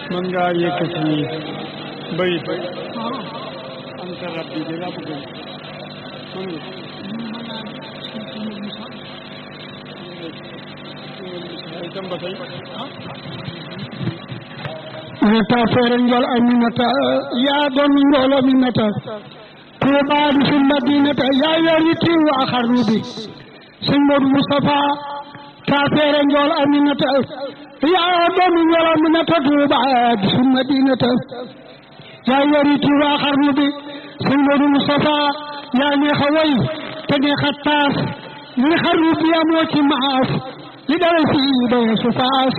mën ngaa yëkkati bayit anta rabbi de laa bëgg mën nga itam ba tey mata feere njol aminata yaa doon njol aminata tuubaadu fi madinata yaa yori tiw waa xarnu bi sëñ Modou Moustapha taa feere njol aminata yaa doon njol aminata tuubaadu fi madinata yaa yori tiw waa xarnu bi sëñ Modou Moustapha yaa neex a way te neex a taas li xarnu bi amoo ci maas li dara fii ba su faas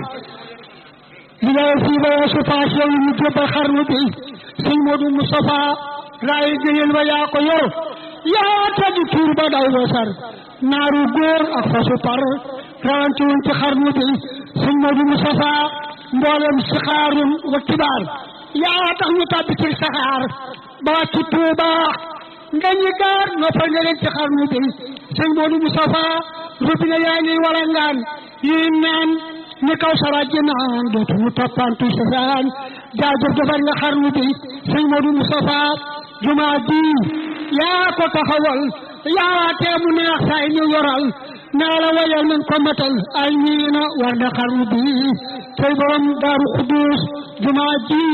li ngay fii ba su faas yow ñu jébbal xarnu bi sëñ Modou Moustapha laay gëyal ba yaa ko yor yaa tëj tuur ba daw wasar naaru góor ak fasu par rawante wuñ ci xarnu bi sëñ Modou Moustapha mboolem si xaarum wa kibaar yaa tax ñu tàbbi ci saxaar ba ci Tuuba nga ñi gaar noppal nga leen ci xarnu bi sëñ Modou Moustapha rubina yaa ngi walangaan yi naan ni kaw sara ji naan dootuñu toppantu sa saan jaajëf defar nga xarnu bi sëñ Modou Moustapha jumaa ji yaa ko taxawal yaa tee mu neex say ñu yoral naa la wayal nañ ko matal ay miina war na xarnu bi tey borom daaru xudus jumaa ji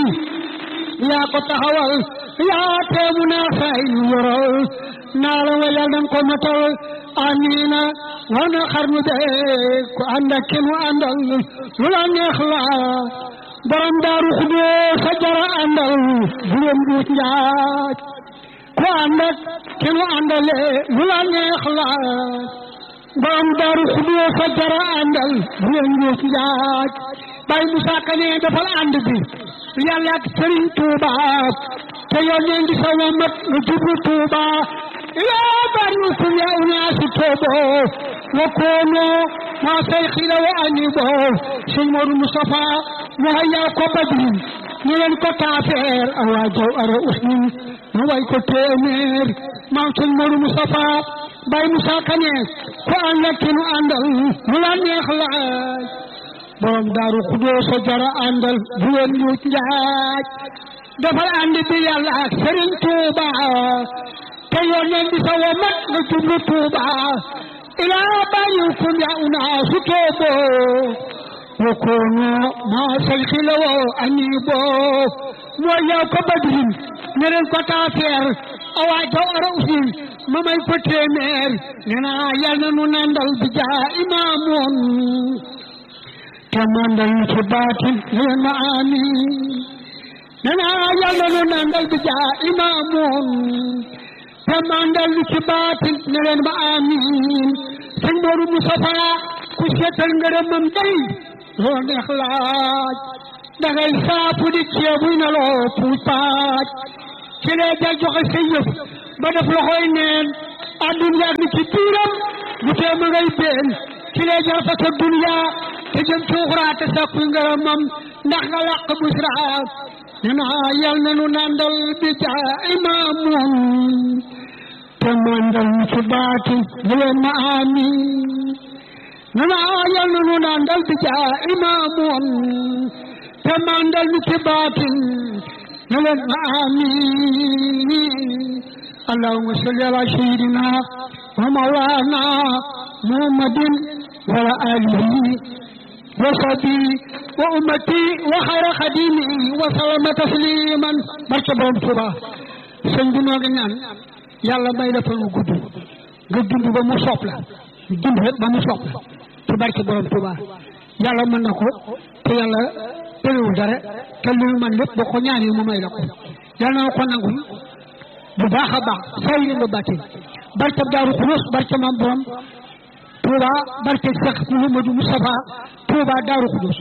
yaa ko taxawal yaa tee mu neex say ñu yoral naa la wayal nañ ko matal amiina war na xarnu be ku ànd ak kenn mu àndal lu la neex la borom daaru xudoo sa jara àndal bu leen duut njaaj ku ànd ak kenn mu àndale lu la neex la borom daaru xudoo sa jara àndal bu leen duut njaaj bay Musa Kane defal ànd bi yàlla ak Sëriñ Tuuba te yónneen di sa wamat lu jublu Tuuba yaa bari kun ya unaasi toobo wa koono ma sayxila wa anibo sëñ Modou Moustapha mu hayya ko badrin ñu leen ko taafeer awa jaw ara usnin mu way ko téeméer maam sëñ Modou Moustapha bay Moussa Kane ko ànd ak ki nu àndal mu la neex laaj borom daaru xudoo sa jara àndal bu leen ñuut njaaj defal ànd bi yàlla ak Sëriñ Tuuba te yónneen bi sa wa mat nga jublu Tuuba ilaa bàyyikum ya unaasu toobo wa koonu maa sayxi la woo aniibo moo yow ko badrin ne leen ko taafeer awaa jaw ara usin ma may ko téeméer ne naa yal na nu nandal bi jaa imaamoon te mandal ñu ci baatin ne leen ma amiin ne naa yal na nu nandal bi jaa imaamoon te mandal ñu ci baatin ne leen ma amiin sëñ Modou Moustapha ku seetal ngërëmam day loo neex laaj dangay saapu di ceebuy na loo puuj paaj ci lee ja joxe sa yëf ba def loxoy neen àdduna ak ni ci biiram bu tee ma ngay been ci lee ja fa sa dunya te jëm ci uxraa te sakku ngërëmam ndax nga làq busra ne naa yal na nu nandal bi jaa imaamun te mandal ñu ci baati bu leen ma amiin ne naa yal na nu nandal bi jaa imaamun te mandal ñu ci baati ne leen ma amiin allahumma salli ala sayyidina wa mawlana muhammadin wa ala alihi wa sahbihi wa ummati wa xayra xadimi wa sallama tasliman barke borom Tuuba sëñ bi noo ngi ñaan yàlla may la fan wu gudd nga dund ba mu sopp la dund rek ba mu sopp la ci barke borom Tuuba yàlla mën na ko te yàlla tëriwul dara te lu man lépp boo ko ñaanee mu may la ko yàlla na ko nangul bu baax a baax say leen ba bàttin barke Daaru Xuloos barke maam borom Tuuba barke Seex Muhammadu Mustafa Tuuba Daaru Xuloos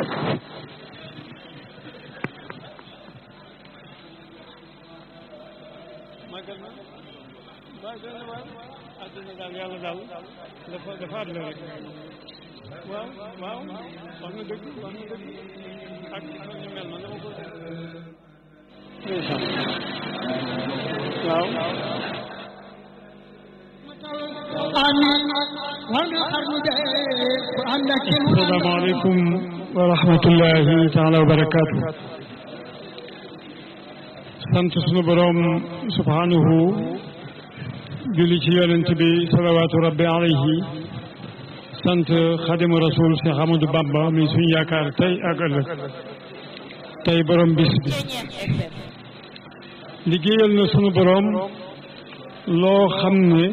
màggal na waaw gën a waaw àddina daal yàlla daal dafa dafa àddina rek waaw waaw wax nga dëgg wax nga dëgg ak ñu mel na dama ko ndeysaan waaw amiin war nga xarnu de ku ànd ak kenn asalaamaaleykum wa rahmatullahi taala wa barakaatu sant sunu boroom subhanahu julli ci yonent bi salawaatu rabbi alayhi sant xadimu rasul Cheikh Amadou Bamba mi suñu yaakaar tey ak ëllëg tey boroom bis bi liggéeyal na sunu boroom loo xam ne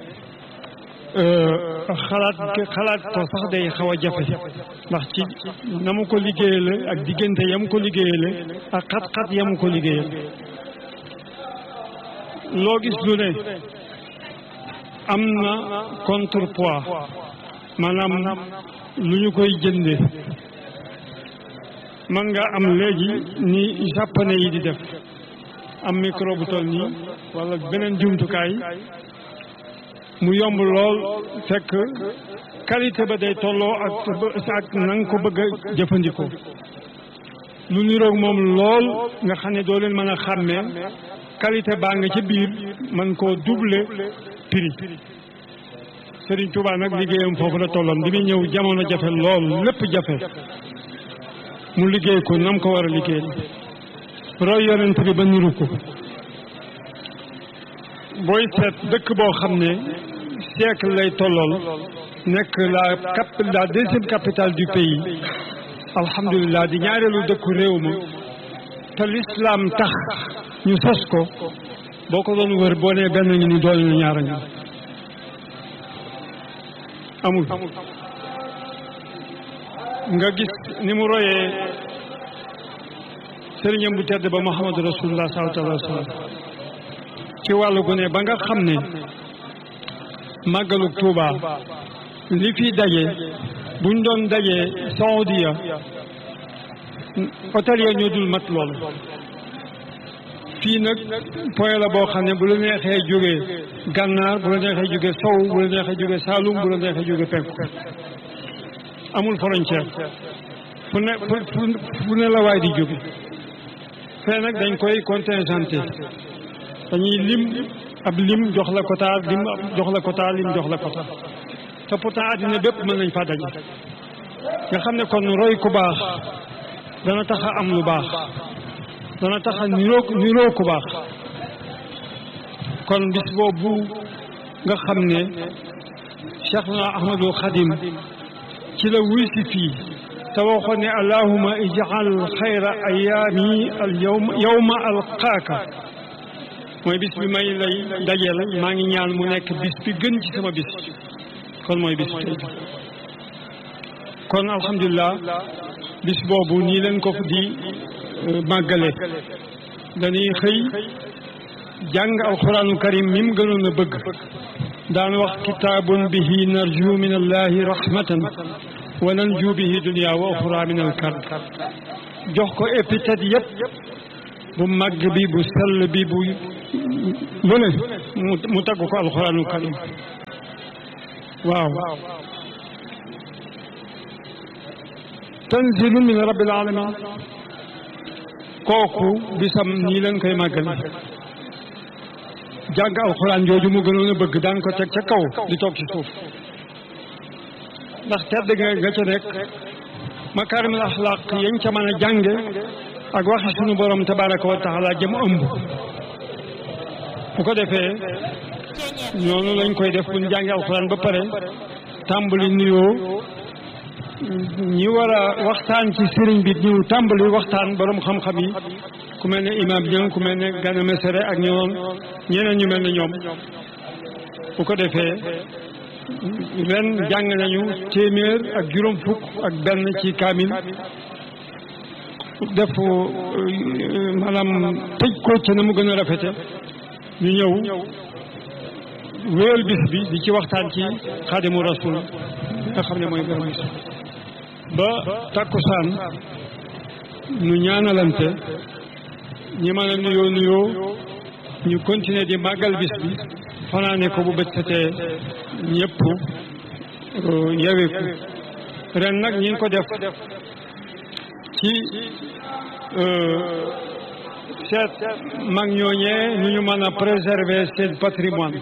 xalaat xalaat ko sax day xaw a jafe ndax ci na mu ko liggéeyale ak diggante yam ko liggéeyale ak xat-xat yam ko liggéeyal loo gis lu ne am na contrepoids maanaam lu ñu koy jënde man nga am léegi ni japonais yi di def am micro bu toll nii wala beneen jumtukaay mu yomb lool fekk qualité ba day tolloo ak ak na nga ko bëgg a jëfandikoo lu niroog moom lool nga xam ne doo leen mën a xàmmee qualité baa nga ci biir man koo doubler prix Serigne Touba nag liggéeyam foofu la tolloon bi muy ñëw jamono jafe lool lépp jafe mu liggéey ko nam ko war a liggéey roy yonent bi ba niru ko booy seet dëkk boo xam ne siècle lay tollool nekk la cap la deuxième capitale du pays alhamdulilah di ñaareelu dëkku réew ma te l'islam tax ñu sos ko boo ko doon wër boo nee benn ngi ni doole na ñaara ngi amul nga gis ni mu royee sëriñam bu tedd ba Muhammadu rasulullah sallallahu alayhi wa sallam ci wàllu gu ne ba nga xam ne màggalu Tuuba li fi daje buñ doon dajee Saoudia hôtel ya ñoo dul mat loolu fii nag point la boo xam ne bu la neexee jógee gànnaar bu la neexee jógee sow bu la neexee jógee Saalum bu la neexee jógee penku amul frontière fu ne fu ne la waay di jóge fee nag dañ koy contingenté dañuy lim ab lim jox la quota lim jox la quota lim jox la quota te pourtant àddina bépp mën nañ fa daje nga xam ne kon roy ku baax dana tax a am lu baax dana tax a niroo niroo ku baax kon bis boobu nga xam ne Cheikh na Ahmadul Xadim ci la wuy si fii te waxoon ne allahuma ijal xayra ayaami al yawma yawma alqaaka mooy bis bi may lay dajeel maa ngi ñaan mu nekk bis bi gën ci sama bis kon mooy bis tey bi kon alhamdulilah bis boobu nii leen ko di màggale dañuy xëy jàng alquraanu karim mi mu gënoon a bëgg daan wax kitaabun bihi narju min allahi rahmatan wa nanju bihi dunia wa oxra min alkard jox ko épithète yépp bu màgg bi bu sell bi bu lu ne mu tagg ko alquraanu karim waaw tanzilu min rabbil alamin kooku bisam nii leen koy màggal jàng alxuraan jooju mu gënoon a bëgg daan ko teg ca kaw di toog ci suuf ndax tedd nga nga ca nekk makaarimul axlaaq yañ ca mën a jànge ak waxi sunu borom tabaraka wa taala jëm ëmb bu ko defee noonu lañ koy def bu ñu jàngi alxuraan ba pare tàmbali nuyoo ñi war a waxtaan ci sëriñ bi ñu tàmbali waxtaan borom xam-xam yi ku mel ne imam Dieng ku mel ne Gana Messere ak ñoom ñeneen ñu mel ne ñoom bu ko defee ren jàng nañu téeméer ak juróom fukk ak benn ci kaamil def maanaam tëj ko ca na mu gën a rafete ñu ñëw wéyal bis bi di ci waxtaan ci xaadimu rasul nga xam ne mooy borom bis ba takkusaan nu ñaanalante ñi mën a nuyoo nuyoo ñu continuer di màggal bis bi fanaane ko bu bët setee ñëpp yeweeku ren nag ñi ngi ko def ci seet mag ñooñee ñu ñu mën a préserver seen patrimoine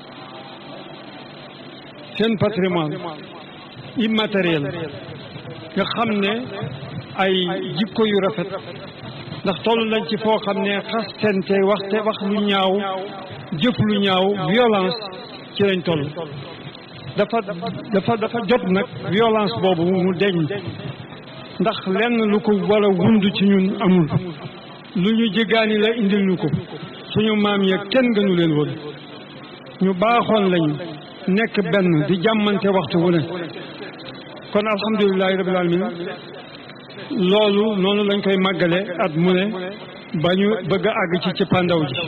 seen patrimoine immatériel nga xam ne ay jikko yu rafet ndax toll nañ ci foo xam ne xastente waxte wax lu ñaaw jëf lu ñaaw violence ci lañ toll dafa dafa dafa jot nag violence boobu mu deñ ndax lenn lu ko war a wund ci ñun amul lu ñu jéggaani la indil ñu ko suñu maam ya kenn gënu leen woon ñu baaxoon lañu nekk benn di jàmmante waxtu wu ne kon alhamdulilahi rabbil alamin loolu noonu lañ koy màggale at mu ne ba ñu bëgg a àgg ci ci pandaw ji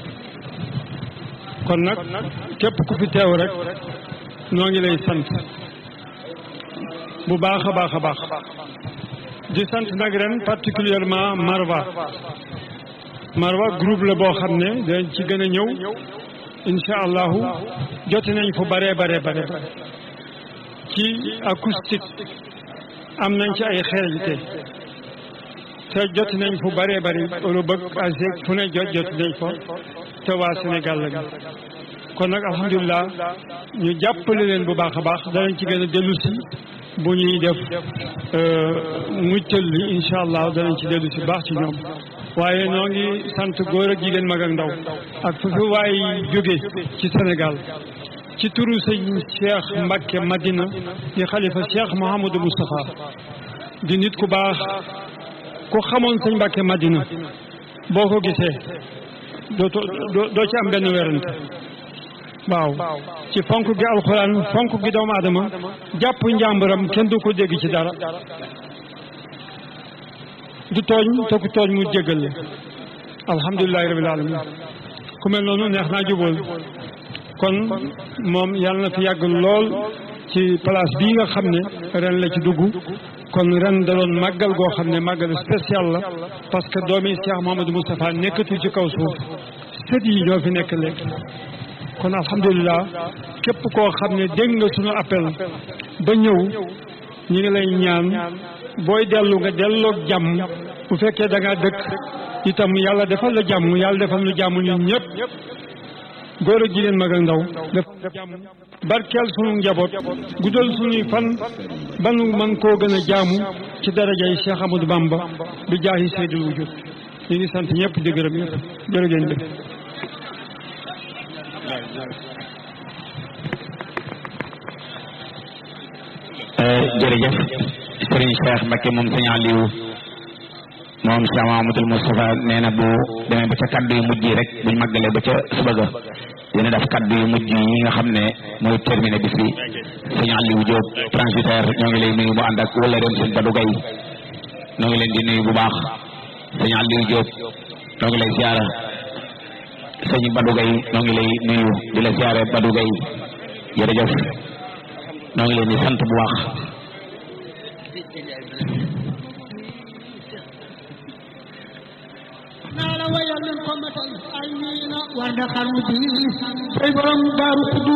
kon nag képp ku fi teew rek noo ngi lay sant bu baax a baax a baax di sant nag ren particulièrement Marwa Marwa groupe la boo xam ne dañ ci gën a ñëw incha allahu jote nañ fu bare bare bare ci acoustique am nañ ci ay xereñte te jot nañ fu bare bari Europe ak Asie fu ne jot jot nañ fa te waa Sénégal lañu kon nag alhamdulilah ñu jàppale leen bu baax a baax danañ ci gën a dellu si bu ñuy def muccal li incha allah danañ ci dellu si baax ci ñoom waaye noo ngi sant góor ak jigéen mag ak ndaw ak fu fi waay jóge ci Sénégal ci turu sëñ Cheikh Mbacke Madina di xalifa Cheikh Mouhamadou Moustapha di nit ku baax ku xamoon sëñ Mbacke Madina boo ko gisee doo doo ci am benn werante waaw ci fonk gi alxuraan fonk gi doomu aadama jàpp njàmburam kenn du ko dégg ci dara du tooñ te ku tooñ mu jéggal la alhamdulilahi rabil alamin ku mel noonu neex naa jubóol kon moom yàlla na fi yàgg lool ci place bii nga xam ne ren la ci dugg kon ren da doon màggal goo xam ne màggal spécial la parce que doomi Cheikh Mouhamadou Moustapha nekkatu ci kaw suuf sët yi ñoo fi nekk léegi kon alhamdulilah képp koo xam ne dégg nga suñu appel ba ñëw ñi ngi lay ñaan booy dellu nga delloog jàmm bu fekkee da ngaa dëkk itam yàlla defal la jàmm yàlla defal lu jàmm ñun ñëpp góor ak jigéen mag ak ndaw defal jàmm barkeel sunu njaboot guddal sunuy fan ba nu man koo gën a jaamu ci darajay Cheikh Amadou Bamba bi jaahi seydul wujud ñu ngi sant ñëpp di gërëm ñëpp jërë ngeen jëf jërëjëf Serigne Cheikh Mbacke moom sëñ Aliou moom Cheikh Mahamadul Moustapha nee na bu demee ba ca kaddu yu mujj yi rek buñ màggalee ba ca suba ga dina def kaddu yu mujj yi nga xam ne mooy terminé bis bi sëñ Aliou Diop transitaire ñoo ngi lay nuyu mu ànd ak wala dem sëñ Badou Gaye ñoo ngi leen di nuyu bu baax sëñ Aliou Diop ñoo ngi lay siyaara sëñ Badou Gaye ñoo ngi lay nuyu di la siyaare Badou Gaye jërëjëf ñoo ngi leen di sant bu baax naa la wayal leen ko matal ay wiina war da xarnu bi say borom daaru kudu